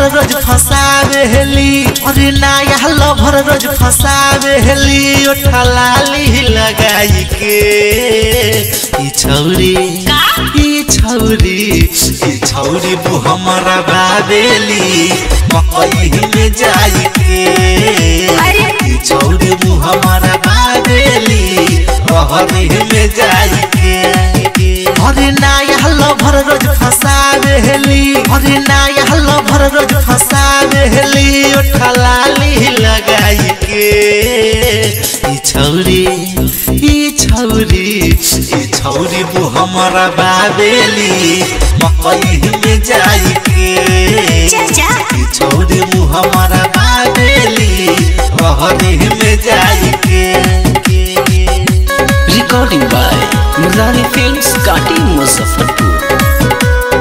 Lover रोज फसावेली अरे नया lover रोज फसावेली ओठा लाली लगाई के ई छौरी ई छौरी ई छौरी बु हमारा बाबेली मकई में जाई के ई छौरी बु हमारा बाबेली रहरी में जाई के अरे नया लभर रोज फसावेली अरे नया लभर रोज फसावेली ओठा लाली लगाई के ई छौरी ई छौरी ई छौरी बु हमारा बाबेली मकई में जाई के ई छौरी बु हमारा बाबेली रहरी में जाई के Recording by Murari Films, Kati Muzaffarpur.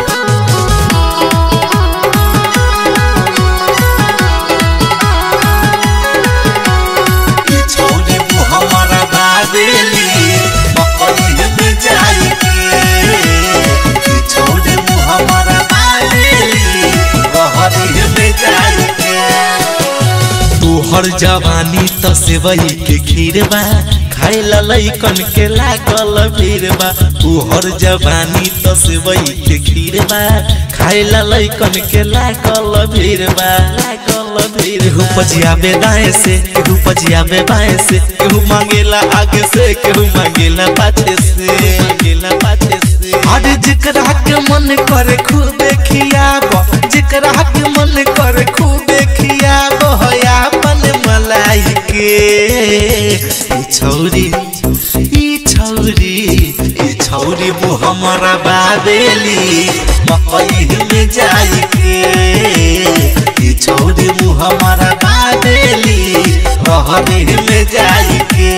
ई छौरी बु हमारा बाबेली मकई में जाई के ई छौरी बु हमारा बाबेली रहरी में जाई के तोहर जवानी त सेवई के खीर बा खाए ला लइकन के लागल भीड़ बा तोहर जवानी त सेवई के खीर बा खाए ला लइकन के लागल भीड़ बा लागल भीड़ केहू पजियाबे दाएं से केहू पजियाबे बाएं से केहू मांगेला आगे से केहू मांगेला पाछे से मांगेला पाछे से अरे जिकरा के मन करे खूबे खियाब जिकरा के मन करे खूबे खियाब होया अपन मलाई के ई छौरी ई छौरी ई छौरी बु हमारा बाबेली मकई में जाई के ई छौरी बु हमारा बाबेली रहरी में जाई के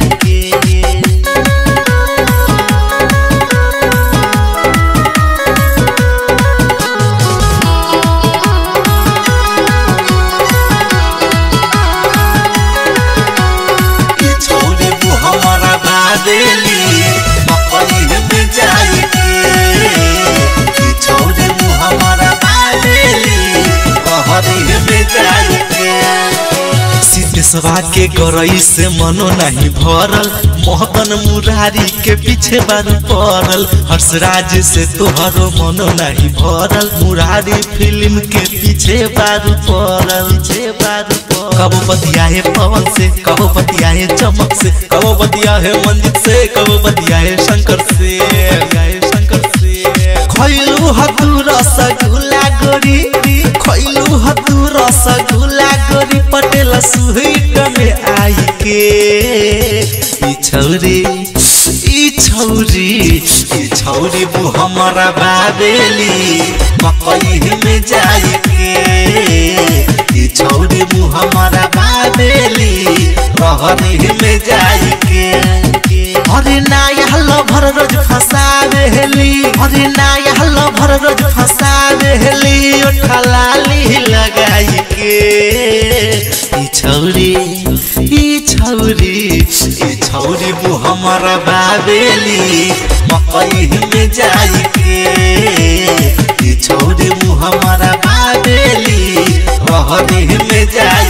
ई छौरी बु हमारा बाबेली मकई में जाई के ई छौरी बु हमारा बाबेली रहरी में जाई के सिद्धेश्वरा के गरई से मनो नहीं भरल मोहबन मुरारी के पीछे बारू पड़ल हर्षराज से तोहरो मनो नहीं भरल मुरारी फिल्म के पीछे बारू पड़ल पीछे बारू कबो बतिया है पवन से कबो बतिया है चमक से कबो बतिया है मंजित से कबो बतिया है शंकर से है शंकर से खैलू हतू रसगुल्ला गोरी खैलू हतू रसगुल्ला गोरी पटेल सुहिट में आई के ई छौरी ई छौरी ई छौरी बु हमारा बाबेली मकई में जाई के ई छौरी बु हमारा बाबेली रहरी में जाई के अरे नया लभर रोज फसावेली अरे नया लभर रोज फसावेली ओठा लाली लगाई के ई छौरी ई छौरी ई छौरी बु हमारा बाबेली मकई में जाई के ई छौरी बु हमारा बाबेली रहरी में जाई